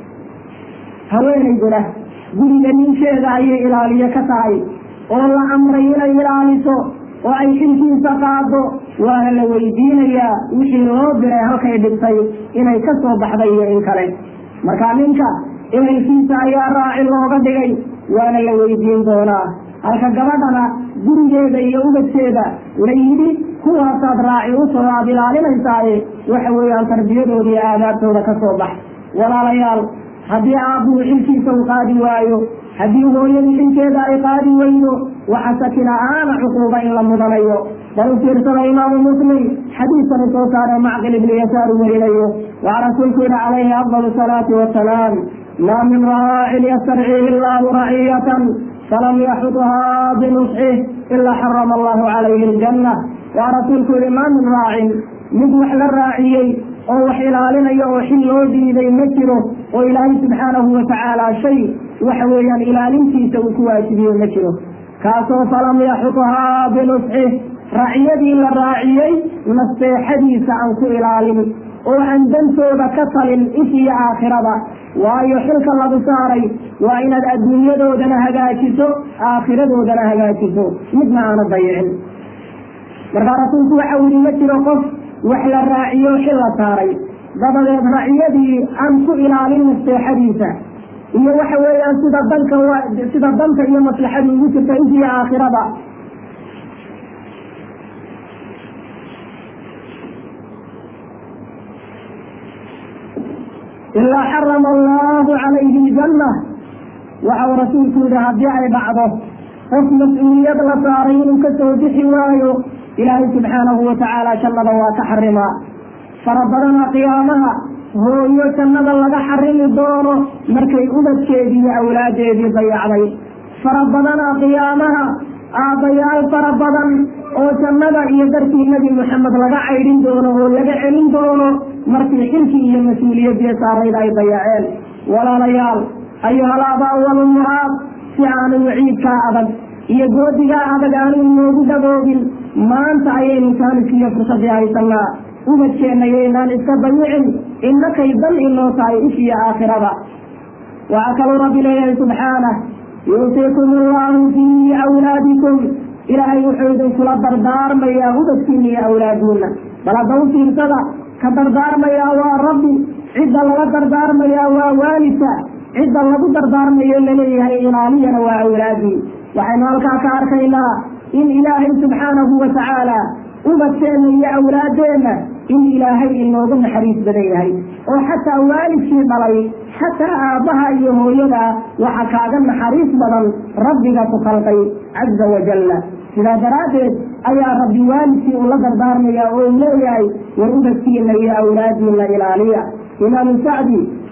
haweenayduna guriga ninkeeda ayay ilaaliyo ka tahay oo la amray inay ilaaliso oo ay xilkiisa qaado waana la weydiinayaa wixii loo diray halkay dhigtay inay ka soo baxday iyo in kale marka ninka ehelkiisa ayaa raaci looga dhigay waana la weydiin doonaa halka gabadhana gurigeeda iyo ubadkeeda la yidhi kuwaasaad raaci usoo aad ilaalinaysaaye waxa weeyaan tarbiyadooda iyo aadaabtooda ka soo bax walaalayaal haddii aabbuhu xilkiisa u qaadi waayo haddii hooyadii xilkeeda ay qaadi weydo waxa shaki la-aana cuquuba in la mudanayo bal u fiirsada imaamu muslim xadiidkanu soo saare macqil ibnu yasaar u werinayo waxaa rasuulku yihi calayhi afdal salaati wasalaam maa min raacin yastarciihi allahu raciyatan falam yaxudhaa binusxih ilaa xarama allahu calayhi aljanna waa rasuulku yihi maa min raacin mid wax la raaciyey oo wax ilaalinayo oo xil loo dhiibay ma jiro oo ilaahay subxaanahu watacaala shay waxa weeyaan ilaalintiisa uu ku waajibiye ma jiro kaasoo falam yaxudhaa binusxih raaciyadii la raaciyey nasteexadiisa aan ku ilaalin oo aan dantooda ka talin if iyo aakhirada waayo xilka lagu saaray waa inaad adduunyadoodana hagaajiso aakhiradoodana hagaajiso midna aana dayicin markaa rasuulku waxa uu yihi ma jiro qof wax la raaciyo xil la saaray dabadeed raciyadii aan ku ilaalin nasteexadiisa iyo waxa weeyaan sida danka sida danta iyo maslaxadu ugu jirta if iyo aakhirada ilaa xarama allahu calayhi aljanna waxa uu rasuulku yihi haddii ay dhacdo qof mas-uuliyad la saaray inuu ka soo bixi waayo ilaahay subxaanahu watacaala jannada waa ka xarimaa fara badana qiyaamaha hooyo jannada laga xarimi doono markay ubadkeedii iyo awlaadeedii dayacday fara badana qiyaamaha aabbayaal fara badan oo jannada iyo darkii nebi moxamed laga caydhin doono oo laga celin doono markii xilkii iyo mas-uuliyadii saarayd ay dayaceen walaalayaal ayuhalaabaa walumuhaad si aanu waciidkaa adag iyo goodigaa adag aanu inoogu dhaboogin maanta ayaynu taaniskiiyo fursadii haysanaa ubadkeenna yaynaan iska dayicin innakay dan inoo tahay if iyo aakhirada waxaa kaluu rabbi leeyahay subxaanah yuusiikum allahu fii awlaadikum ilaahay wuxuu idinkula dardaarmayaa ubadkiina iyo awlaadiina bal hadda u fiirsada ka dardaarmayaa waa rabbi cidda laga dardaarmayaa waa waalidka cidda lagu dardaarmayo laleeyahay ilaaliyana waa awlaadii waxaynu halkaa ka arkaynaa in ilaahay subxaanahu watacaala ubadkeenna iyo awlaadeenna in ilaahay inoogu naxariis badan yahay oo xataa waalidkii dhalay xataa aabbaha iyo hooyada waxa kaaga naxariis badan rabbiga ku khalqay caza wajalla sidaa daraaddeed ayaa rabbi waalidkii ula dardaarmaya oo uu leeyahay war ubadkiina iyo awlaadiina ilaaliya imaamu sacdi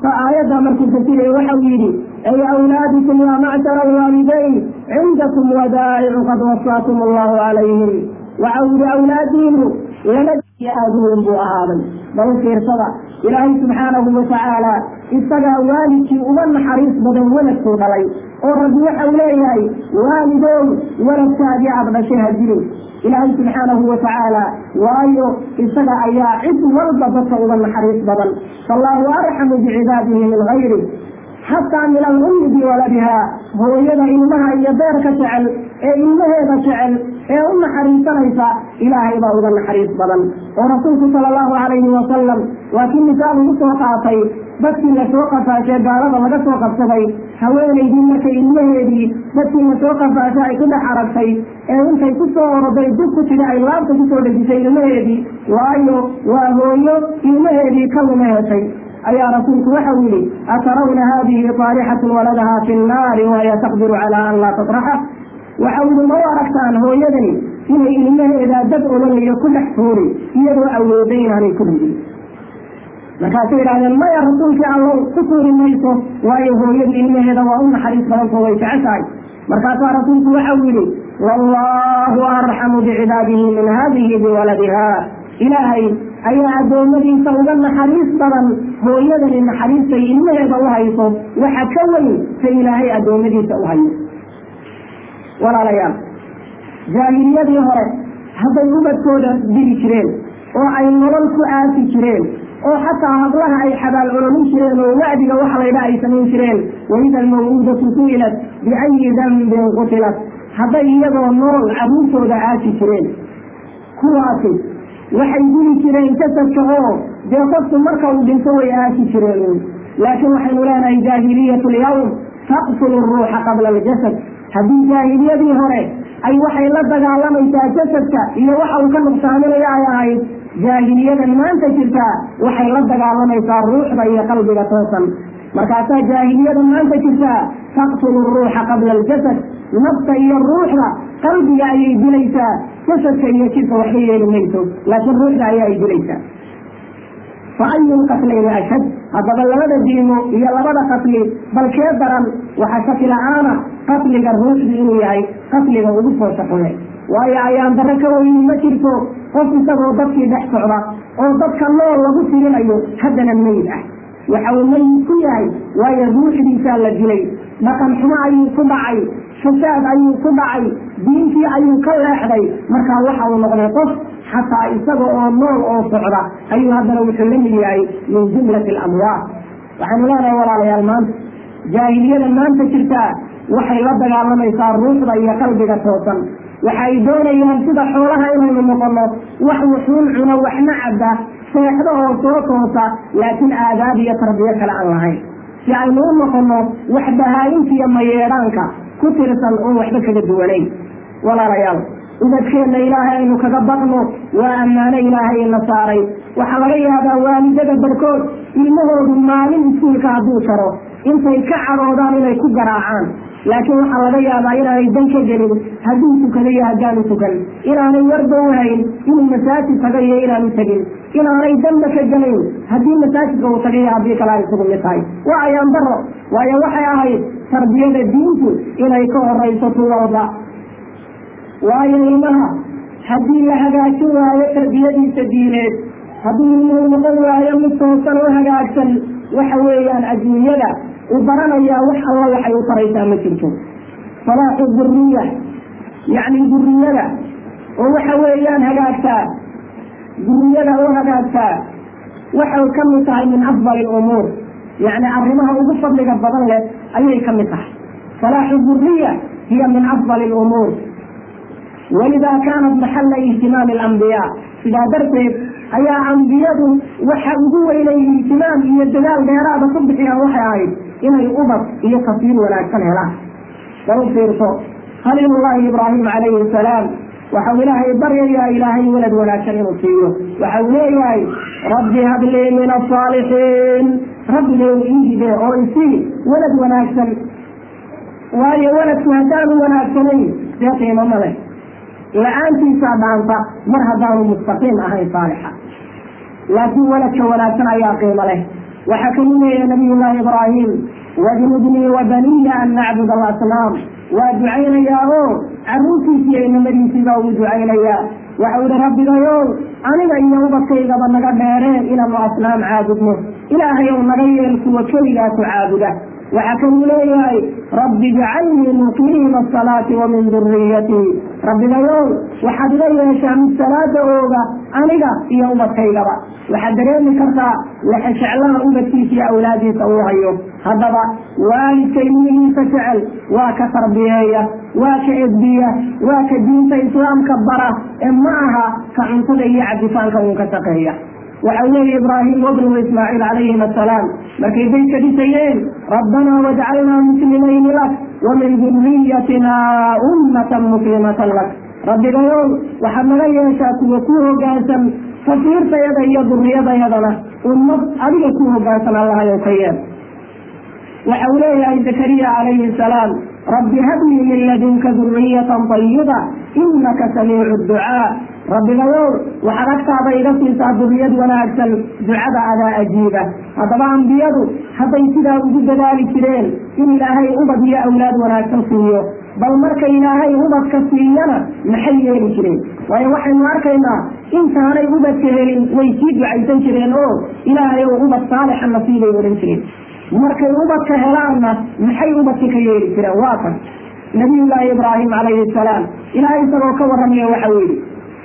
فآية مركز تسيري وحويري أي أولادكم يا معشر الوالدين عندكم ودائع قد وصاكم الله عليهم وعود أولادهم ونجي آدهم بؤهابا بل خير صدى إلهي سبحانه وتعالى isagaa waalidkii uga naxariis badan waladkuu dhalay oo rabbi waxau leeyahay waalidow waladkaagii aada dhashay ha jirin ilaahay subxaanahu watacaala waayo isaga ayaa cid walba dadka uga naxariis badan fallaahu arxamu bicibaadihi min gayri xataa min alummi biwaladiha hooyada ilmaha iyo beerka jecel ee ilmaheeda jecel ee u naxariisanaysa ilaahay baa uga naxariis badan oo rasuulku sala allahu calayhi wasalam waa kii misaal ugu soo qaatay dadkii lasoo qafaashay gaalada laga soo qabsaday haweenaydii markay ilmaheedii dadkii lasoo qafaashay ay ku dhex aragtay ee intay ku soo oroday dub ku tidhi ay laabta kusoo dhejisay ilmaheedii waayo waa hooyo ilmaheedii ka luma heshay ayaa rasuulku waxau yihi atarawna haadihi taarixatun waladaha fi nnaari wahiya taqdiru calaa an laa tatraxa waxau yihi ma u aragtaan hooyadani inay ilmaheeda dad ololayo ku dhex tuuri iyadoo awooday inaanay ku ridin markaasay yidhahdeen maya rasuulkii allow ku tuuri mayso waayo hooyadu ilmaheeda waa u naxariis badantoo way jeceshahay markaasaa rasuulku waxau yihi wallahu arxamu bicibaadihi min hadihi biwaladiha ilaahay ayaa addoommadiisa uga naxariis badan hooyadani naxariistay ilmaheeda u hayso waxa ka weyn sa ilaahay addoommadiisa u hayo walaalayaal jaahiliyadii hore hadday ubadkooda diri jireen oo ay nolol ku aasi jireen oo xataa hablaha ay xabaal colomin jireen oo wacdiga waxa laydha ay samayn jireen waida almawuudatu su'ilat biayi dambin qutilat hadday iyagoo nool carruurtooda aasi jireen kuwaasi waxay dili jireen jasadka oo dee qofku marka uu dhinto way aasi jireen laakiin waxaynu leenahay jaahiliyat lyawm taqtulu ruuxa qabla aljasad haddii jaahiliyadii hore ay waxay la dagaalamaysaa jasadka iyo waxa uu ka nuqsaaminayo ay ahayd jaahiliyadan maanta jirtaa waxay la dagaalamaysaa ruuxda iyo qalbiga toosan markaasaa jaahiliyadan maanta jirtaa taqtulu ruuxa qabla aljasad nafta iyo ruuxda qalbiga ayay dilaysaa jasadka iyo jidka waxba yeeli mayso laakiin ruuxda ayaa ay dilaysaa fa ayu lqatlayni ashad haddaba labada diimo iyo labada qatli balkee daran waxaa shaki la-aana qatliga ruuxdu inuu yahay qatliga ugu soo shaqule waayo ayaan darro ka weyni ma jirto qof isagoo dadkii dhex socda oo dadka nool lagu tirinayo haddana meyd ah waxa uu meyd ku yahay waayo ruuxdiisaa la dilay dhaqan xumo ayuu ku dhacay fasaad ayuu ku dhacay diintii ayuu ka leexday markaa waxa uu noqday qof xataa isaga oo nool oo socda ayuu haddana wuxuu la mid yahay min jumlati alamwaat waxaynu leenahay walaalayaal maanta jaahiliyada maanta jirtaa waxay la dagaalamaysaa ruuxda iyo qalbiga toosan waxay doonayaan sida xoolaha inaynu noqono wax wuxuun cuno waxna cabba seexdo oo soo toosa laakiin aadaab iyo tarbiyo kale aan lahayn si aynu u noqono wax bahaayinta iyo mayeedhaanka ku tirsan oon waxba kaga duwanayn walaalayaal ubadkeenna ilaahay aynu kaga baqno waa ammaano ilaahay ina saaray waxaa laga yaabaa waalidada barkood ilmahoodu maalin iskuulka hadduu jaro intay ka cadhoodaan inay ku garaacaan laakiin waxaa laga yaabaa inaanay dan ka gelin hadduu tukado iyo haddaanu tukan inaanay warba u hayn inuu masaajid taga iyo inaanu tegin inaanay danba ka gelayn haddii masaajidka uu tagay iyo haddii kale ay isugu mid tahay waa ayaan daro waayo waxay ahayd tarbiyada diintu inay ka horayso tuwalba waayo ilmaha haddii la hagaajin waayo tarbiyadiisa diineed haddii ilmuhu noqon waayo mid toosan oo hagaagsan waxa weeyaan adduunyada uu baranayaa wax alla waxay u taraysaa ma jirto salaaxu duriya yacni duriyada oo waxa weeyaan hagaagtaa duriyada oo hagaagtaa waxay ka mid tahay min afdali lumuur yacni arrimaha ugu fadliga badan leh ayay ka mid tahay salaaxu duriya hiya min afdali lumuur walidaa kaanat maxalla ihtimaami alambiyaa sidaa darteed ayaa ambiyadu waxa ugu weynay ihtimaam iyo dadaal dheeraada ku bixiyaan waxay ahayd inay ubad iyo tafsiir wanaagsan helaan bal u fiirso khaliilullaahi ibraahim calayhi salaam waxau ilaahay baryayaa ilaahay walad wanaagsan inuu siiyo waxau leeyahay rabbi hablii min asaalixiin rabbigow iihide oo isii walad wanaagsan waayo waladku haddaanu wanaagsanayn see qiimo ma leh la-aantiisaa dhaanta mar haddaanu mustaqiim ahayn saalixa laakiin waladka wanaagsan ayaa qiimo leh waxaa kalu leeyahay nabiy llaahi ibraahim wajnubnii wabaniya an nacbud alasnaam waa ducaynayaa oo carruurtiisii iyo inamadiisiibaa uu ducaynayaa waxa uhi rabbigayow aniga iyo ubadkaygaba naga dheereen inaanu asnaam caabudno ilaahayow naga yeel kuwa keligaaku caabuda waxaa kaluu leeyahay rabbi jacalnii muqiima asalaati wa min duriyatii rabbigayow waxaad iga yeeshaa mid salaada ooga aniga iyo ubadkaygaba waxaad dareemi kartaa lexejeclaha ubadkiisa iyo awlaadiisa uu hayo haddaba waalidka ilmihiisa jecel waa ka tarbiyeeya waa ka edbiya waa ka diinta islaamka bara ee ma aha ka cuntada iyo cabitaanka uun ka shaqeeya waxau leeya ibraahim wabnuhu ismaaciil calayhim assalaam markay baytka dhisayeen rabbanaa wajcalnaa muslimayni lak wa min duriyatina ummatan muslimatan lak rabbigayow waxaad naga yeeshaa kuwa ku hogaansan tafiirtayada iyo duriyadayadana ummad adiga ku hogaansan allahayow ka yeel waxa uu leeyahay zakariya calayhi salaam rabbi hablii min ladunka duriyatan tayiba inaka samiicu ducaa rabbigayow waxaad agtaada iga siisaa duriyad wanaagsan ducada adaa ajiiba haddaba ambiyadu hadday sidaa ugu dadaali jireen in ilaahay ubad iyo awlaad wanaagsan siiyo bal marka ilaahay ubadka siiyana maxay yeeli jireen waayo waxaynu arkaynaa intaanay ubadka helin way sii ducaysan jireen oo ilaahay ou ubad saalixa nasiibay odhan jireen markay ubadka helaanna maxay ubadka ka yeeli jireen waa kan nabiyullaahi ibraahim calayhi salaam ilahay isagoo ka warramaya waxau yidhi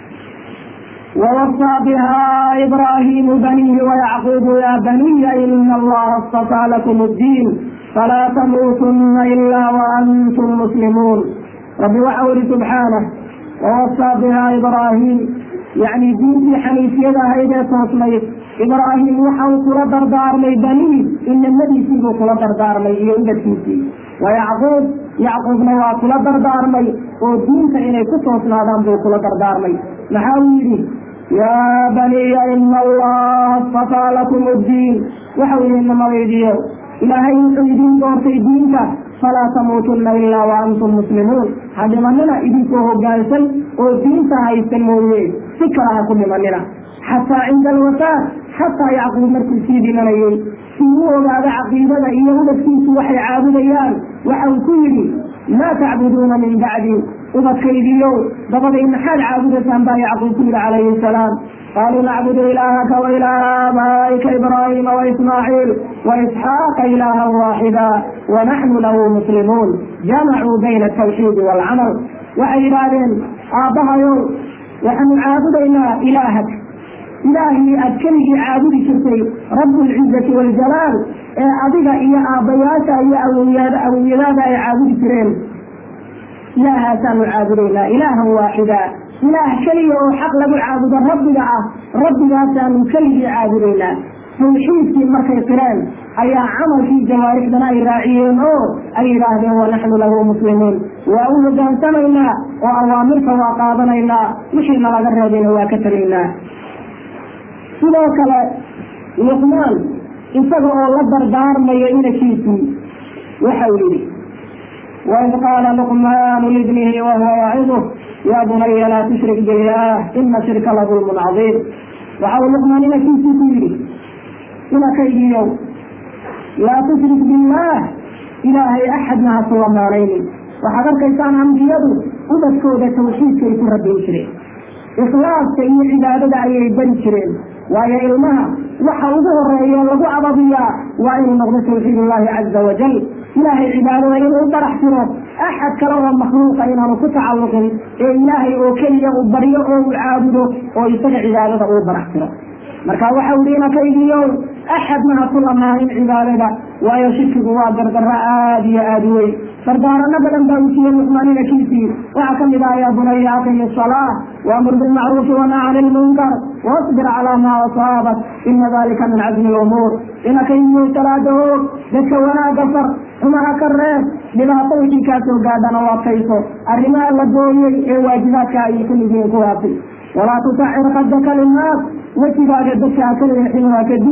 ووصى بها إبراهيم بنيه ويعقوب يا بني إن الله اصطفى لكم الدين فلا تموتن إلا وأنتم مسلمون رب وحول سبحانه ووصى بها إبراهيم يعني دين حنيفية هيدا تصميت إبراهيم وحول كل دردار لي بنيه إن النبي فيه كل دردار لي يوجد فيه ويعقوب يعقوب نوا كل دردار لي ودين فإني كتوس نادم كل دردار لي محاولي يا بني إن الله اصطفى لكم الدين وحول إنما ويديو إلهي يقيدين دورتي دينك فلا تموتن إلا وأنتم مسلمون هذا مننا إذن كوهو قالسل ودين سهيستن مويه فكرها كل مننا حتى عند الوفاة حتى يعقوب مركز سيدي منيي سيوه بعد عقيدة إيه لكيس وحي عابديان وحو كيري ما تعبدون من بعدي ubadkaygiiyow dabada maxaad caabudaysaan baa yacquub ku yidhi calayhi salaam qaaluu nacbudu ilaahaka wa ilaaha aabaa'ika ibraahiima waismaaciil waisxaaqa ilaahan waaxida wanaxnu lahu muslimuun jamacuu bayna altawxiidi waalcamal waxay yidhaahdeen aabbahayow waxaanu caabudaynaa ilaahak ilaahii aad keligii caabudi jirtay rabbulcizati waljalaal ee adiga iyo aabbayaasha iyo awowyada awowyadaada ay caabudi jireen ilaahaasanu caabudaynaa ilaahan waaxida ilaah keliya oo xaq lagu caabudo rabbiga ah rabbigaasaanu keligii caabudaynaa tawxiidkii markay qireen ayaa camalkii jawaarixdana ay raaciyeen oo ay yidhaahdeen wanaxnu lahu muslimuun waa u hogaansamaynaa oo awaamirta waa qaadanaynaa wixii nalaga reebayna waa ka tegaynaa sidoo kale luqmaan isaga oo la dardaarmayo inankiisii waxau yidhi وإذ قال لقمان لابنه وهو يعظه يا بني لا تشرك بالله إن الشرك لظلم عظيم وحاول لقمان إلى كيف تيري إلى كيد يوم لا تشرك بالله إلهي أحد ما سوى مالين وحضر كيسان أنبياده وبسكودة توحيد كيف ربي يشرك إخلاص كي عبادة أي بني شرين وهي علمها وحوضه الرأي لغو عبضية وإن نغض توحيد الله عز وجل إلهي عبادة إنه برح تره أحد كلام مخلوق إنه كتعلق إيه إلهي أو كلية أو بريء أو عابده أو يستطيع عبادة أو برح تره marka waxa uu dhina kaydiyo axad ma ku lamaanin cibaadada waayo shirkigu waa gardarro aad iyo aad u weyn dardaarano badan baa uu siiyey luqmaanina kiisii waxaa ka mid ah yaa bunaya aqimi salaa waamur bilmacruufi wanaa cani lmunkar wasbir calaa maa asaabak ina dalika min cazmi lumuur dhina kaydiyo salaada hoog dadka wanaaga far xumaha ka reeb dhibaato wixii kaa soo gaadhana u adkayso arrimaha la dooyey ee waajibaadka ay ku yihiin kuwaasi walaa tusacir qadaka linnaas wejigaaga dadka hakaleexin waa ka duway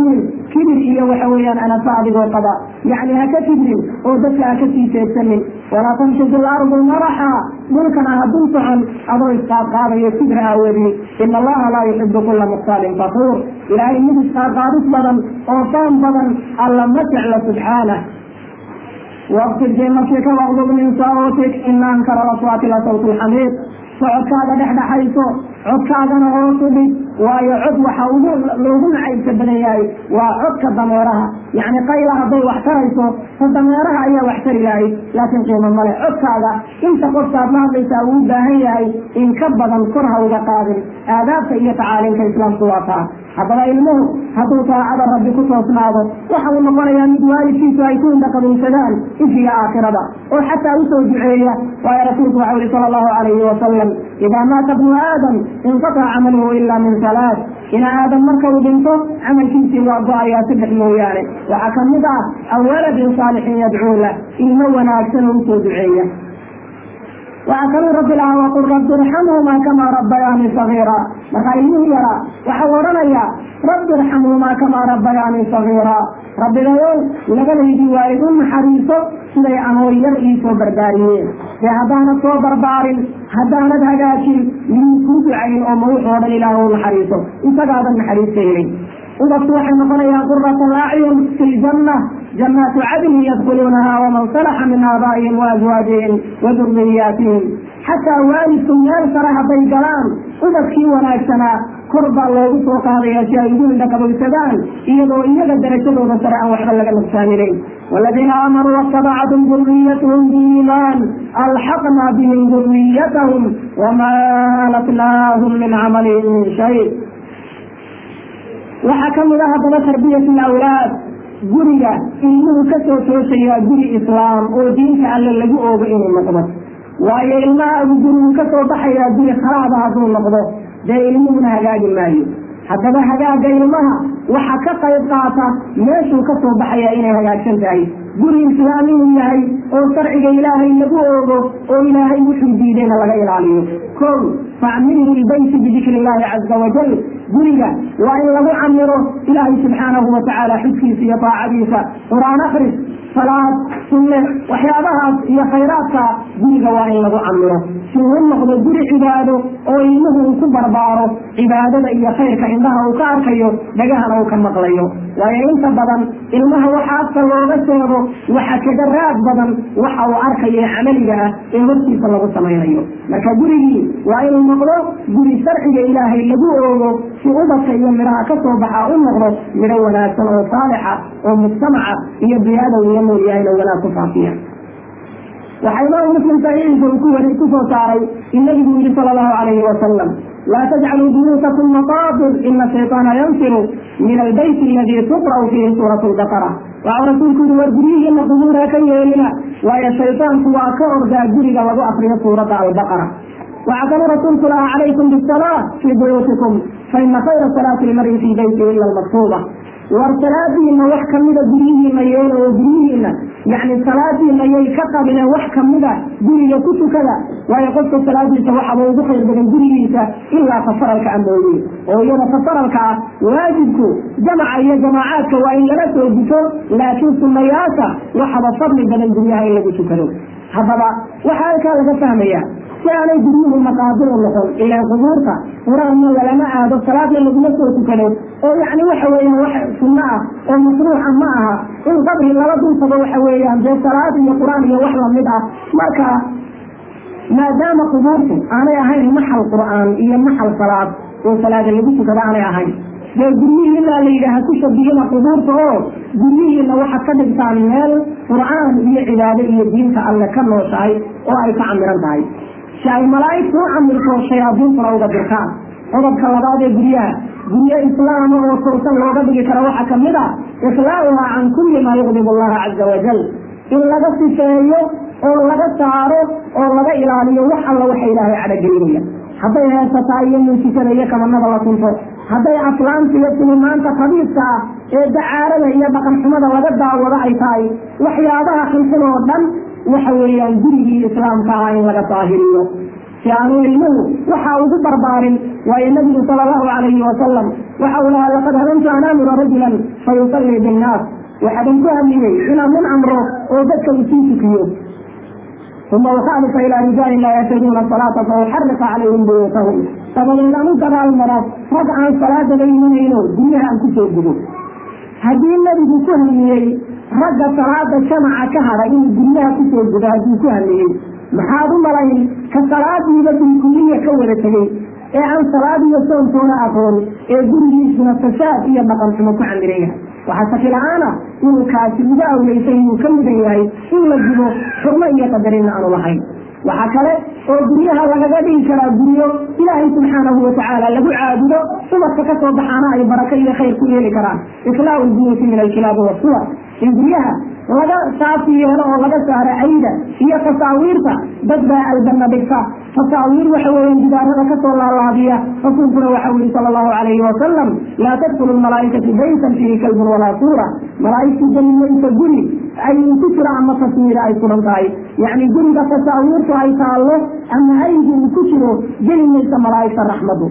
kibir iyo waxa weeyaan anafa adigoo qaba yacni ha ka kibrin oo dadka ha ka sii jeedsanin walaa tamshi fi lardi maraxa dhulkana ha dul socon adoo isqaadqaadayo kibir aawadii ina allaha laa yuxibu kula muktaalin fakuur ilaahay mid isqaadqaadis badan oo foon badan alla ma jecla subxaanah waqfid fii nafsika waqdub min sawtik ina ankara laswaati la sawt lxamiid socodkaaga dhexdhexayso codkaagana hoosu dhig waayo cod waxa ugu loogu nacaybka badan yahay waa codka dameeraha yacni qayla hadday wax tarayso ta dameeraha ayaa wax tari lahayd laakiin qiimo male codkaaga inta qofkaad la hadlaysaa uu u baahan yahay in ka badan kor ha uga qaadin aadaabta iyo tacaalimka islaamku waa taa haddaba ilmuhu hadduu taacada rabbi ku toosnaado waxa uu noqonayaa mid waalidkiisu ay ku indhaqabaysadaan ifiga aakhirada oo xataa usoo duceeya waayo rasuulku waxa yihi sala allahu calayhi wasalam idaa maata bnu aadam inqataca camaluhu ila min salaad ina aadam marka uu dhinto camalkiisii waa go-ayaa saddex mooyaane waxaa kamid ah aw waladin saalixin yadcuu lah ilmo wanaagsan oo usoo duceeya waxaa kaluu rabbi lahaa waqul rabbi irxamhumaa kamaa rabbayaani sagiira markaa ilmihii yaraa waxau odhanayaa rabbi irxamhumaa kamaa rabbayaani sagiira rabbigayow labadaydii waalid u naxariiso siday anoo yar iisoo barbaariyeen dee haddaanad soo barbaarin haddaanad hagaajin miyuu kuu ducayn oo mawuxoo dhan ilaah u naxariiso isagaadan naxariista helin ubadku waxay noqonayaan qurata alacyun fi ljanna jannaatu cadnin yadkuluunaha waman salaxa min aabaa'ihim waazwaajihim wa durriyaatihim xataa waalidku meel sare hadday galaan ubadkii wanaagsanaa kor baa loogu soo qaadaya si ay ugu indhaqabaysadaan iyadoo iyaga darajadooda sare aan waxba laga nuqsaaminin والذين آمنوا واتبعتهم ذريتهم بإيمان ألحقنا بهم ذريتهم وما ألتناهم من عملهم من شيء waxaa ka mid ah haddaba tarbiyat alawlaad guriga ilmuhu kasoo toosayaa guri islaam oo diinta alle lagu oogo inuu noqdo waayo ilmahaagu gurigu kasoo baxayaa guri khalaada hadduu noqdo dee ilmuhuna hagaagi maayo haddaba hagaaga ilmaha waxa ka qayb qaata meeshuu kasoo baxayaa inay hagaagsan tahay guri islaam inuu yahay oo sharciga ilaahay lagu oogo oo ilaahay wuxuu diidayna laga ilaaliyo kow facmilhu lbeyti bidikri illahi caza wajal guriga waa in lagu camiro ilaahay subxaanahu watacaala xudkiisa iyo daacadiisa qur-aan akris salaad sunne waxyaabahaas iyo khayraadka guriga waa in lagu camiro si uu noqdo guri cibaado oo ilmuhu uu ku barbaaro cibaadada iyo khayrka indhaha uu ka arkayo dhagahana uu ka maqlayo waayo inta badan ilmaha waxa afka looga sheego waxa kaga raad badan waxa uu arkayo ee camaliga ah ee hortiisa lagu samaynayo marka gurigii waa inuu noqdo guri sharciga ilaahay lagu oogo si ubadka iyo midhaha ka soo baxa u noqdo midho wanaagsan oo saalixa oo mujtamaca iyo biyaada uu la nool yahayna wanaag ku faafiya waxaa imaamu muslim saxiixiisa uu ku wari kusoo saaray in nabigu yihi sala allahu calayhi wasalam laa tajcaluu buyuutakum maqaabir ina shayطaana yanfiru min albayt aladi tuqra'u fiihi suurat lbaqara waxau rasuulku yihi war guryihiina qubuur ha ka yeelina waayo shayطaanku waa ka ordaa guriga lagu akriyo suuradda albaqara waxaa kaluu rasuulku lahaa calaykum bisalaa fii buyuutikum faina khayra salaati lmari fii beyti ila almaktuuba war salaadiina wax kamida guryihiina yeela oo guryihiina yani salaadiina yay ka qabineen wax kamida guriga ku tukada waayo qofka salaadiisa waxaba ugu khayr badan gurigiisa ilaa tafaralka amooye oo iyada tafaralka ah waajibku jamaca iyo jamaacaadka waa in laga soo guto laakiin sunayaasha waxaba fadli badan guryaha in lagu tukado haddaba waxaa halkaa laga fahmaya si aanay guryuhu maqaabir u noqon ilaan qubuurta qur-aanna lalama aado salaadna laguma soo tukado oo yacni waxa weeyaan wax sunno ah oo mashruuca ma aha in qabri lala dultago waxa weeyaan dee salaad iyo qur-aan iyo wax lamid ah marka maadaama qubuurtu aanay ahayn maxal qur-aan iyo maxal salaad oo salaada lagu tukado aanay ahayn dee guryihiina la yidhaaha ku shabihina qubuurta oo guryihiina waxaad ka dhigtaan meel qur-aan iyo cibaado iyo diinta alle ka nooshahay oo ay ka camiran tahay si ay malaa'igtu u camirto shayaadiintuna uga dirtaan qodobka labaad ee guryaha guryo islaama oo toosan looga dhigi karo waxaa kamid a ikhlaauhaa can kulli maa yuqdib allaha caza wajal in laga sifeeyo oo laga saaro oo laga ilaaliyo wax alla waxa ilaahay cadhogelinaya hadday heesataa iyo muusikada iyo kabanada la tunto hadday aflaanta iyo tilimaanta khabiiska ah ee dacaarada iyo dhaqanxumada laga daawado ay tahay waxyaabaha xunxun oo dhan waxa weeyaan gurigii islaamka ah in laga daahiriyo si aanu ilmuhu waxa ugu barbaarin waayo nabigu sala allahu calayhi wasalam waxa uu lahaa laqad hadantu an aamura rajulan fayusallii binnaas waxaadan ku hamiyey inaan nin amro oo dadka usii tukiyo uma ukhaalifa ilaa rijaalin laa yashhaduuna salaata fa uxariqa calayhim buyuutahum dabadeed aan u dagaal maro rag aan salaadaba imanayno guryaha aan kusoo gudo haddii nebigu ku hamiyey ragga salaada jamaca ka hadha inuu guryaha kusoo gudo hadduu ku hamiyey maxaad u malayn ka salaadiiba bilkuliya ka wada tegey ee aan salaad iyo soontoona aqoon ee gurigiisuna fasaad iyo dhaqan xumo ku camiran yahay waxaa shaki la-aana inuu kaasi uga awleysan inuu ka mudan yahay in la gubo xurmo iyo qadarinna aanu lahayn waxaa kale oo guryaha lagaga dhigi karaa guryo ilaahay subxaanahu watacaala lagu caabudo ubadka ka soo baxaana ay barako iyo khayr ku yeeli karaan islaau lbuyuuti min alkilaabi wasuwar in guryaha laga saafi yeelo oo laga saaro cayda iyo tasaawiirta dad baa albanna dhigta tasaawiir waxa weeyaan gidaarada kasoo laalaadiya rasuulkuna waxa yihi sala allahu calayhi wasalam laa tadkulu lmalaaikatu baytan fiihi kalbun walaa suura malaaigtu geli maysa guri ay ku jiro ama taswiira ay sugan tahay yacni guriga tasaawiirtu ay taallo ama aygu uu ku jiro geli maysa malaa'igta raxmadu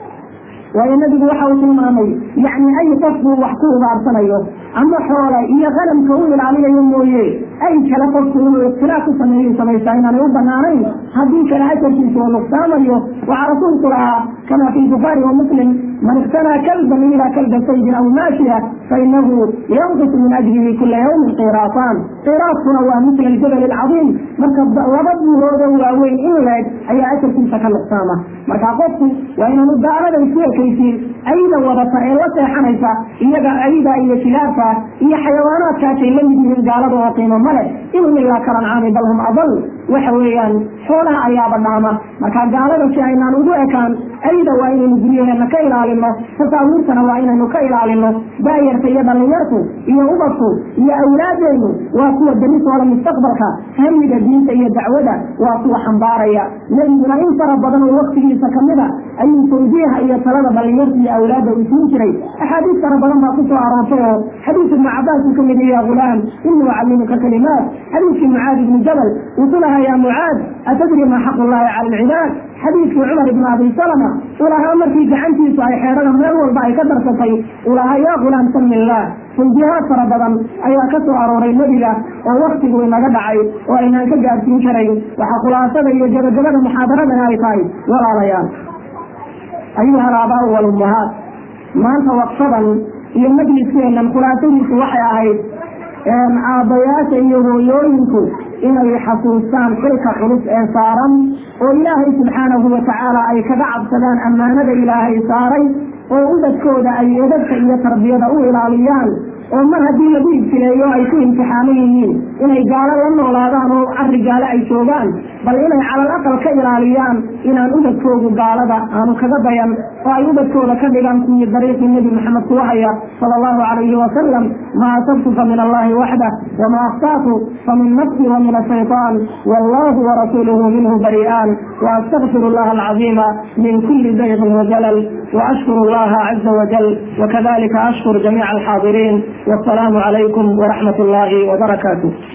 waayo nabigu waxa uu tilmaamay yacni ay qofkuu wax ku ubaarsanayo ama xoole iyo qalamka u ilaalinayo mooye ay kale qofku inuu ikhtilaaf ku sameeyo samaysaa inaanay u banaanayn haddii kale ajarkiisa oo nuqsaamayo waxaa rasuulku lahaa kama fi bukhaari wa muslim man iktanaa kalban ilaa kalba saydin aw maashiya fainahu yanqusu min ajrihi kula yawmin qiraasaan qiraaskuna waa misla aljabal alcadiim marka laba buuroodo waaweyn in leeg ayaa ajarkiisa ka nuqsaama marka qofku waa inaanu gaalada isku ekaysiin ayda wadata ee la seexanaysa iyaga ayda iyo kilaabka iyo xayawaanaadkaasay la mid yihiin gaalada oo qiimo male inhum ilaa kalancaami bal hum adal waxa weeyaan xoolaha ayaaba dhaama marka gaalada si aynaan ugu ekaan ayda waa inaynu guryaheena ka ilaalino tasaawiirtana waa inaynu ka ilaalino daayarta iyo dhalinyartu iyo ubadku iyo awlaadeenu waa kuwa beritooda mustaqbalka hamiga diinta iyo dacwada waa kuwa xambaaraya nebiguna in fara badan oo waktigiisa kamida ayuu tawjiiha iyo talada dhalinyarta iyo awlaadda uu siin jiray axaadiis fara badan baa kusoo aroortay oo xadiis ibnu cabaas uu kamid ya gulaam inii ucallimuka kalimaat xadiiskii mucaad ibni jabal wuxuu lahaa ya mucaad atadri maa xaqu llahi cala alcibaad xadiiskii cumar ibni abi salama uu lahaa markii gacantiisu ay xeerada meel walba ay ka darsatay uu lahaa yaa gulaam sami illah tawjiihaad fara badan ayaa ka soo arooray nebiga oo waktigu inaga dhacay oo aynaan ka gaadsiin karayn waxaa khulaasada iyo gabagabada muxaadaradana ay tahay walaalayaal ayuha alaabaa walummahaat maanta waqfadan iyo majliskeenan khulaasadiisu waxay ahayd aabbayaasha iyo hooyooyinku inay xasuustaan xilka culus ee saaran oo ilaahay subxaanahu watacaala ay kaga cabsadaan ammaanada ilaahay saaray oo ubadkooda ay edabka iyo tarbiyada u ilaaliyaan oo mar haddii lagu ibtileeyo ay ku imtixaaman yihiin inay gaalo la noolaadaan oo cari gaalo ay joogaan bal inay calal aqal ka ilaaliyaan inaan ubadkoodu gaalada aanu kaga dayan oo ay ubadkooda ka dhigaan kuwii dariiqii nebi maxamed kuwa haya sala allahu calayhi wasalam ma asabtu fa min allahi waxdah wama akhtaatu famin nafsi wa min ashaytaan wallahu warasuuluhu minhu bari'aan waastagfiru allaha alcaziima min kuli dayqin wajalal وأشكر الله عز وجل وكذلك أشكر جميع الحاضرين والسلام عليكم ورحمة الله وبركاته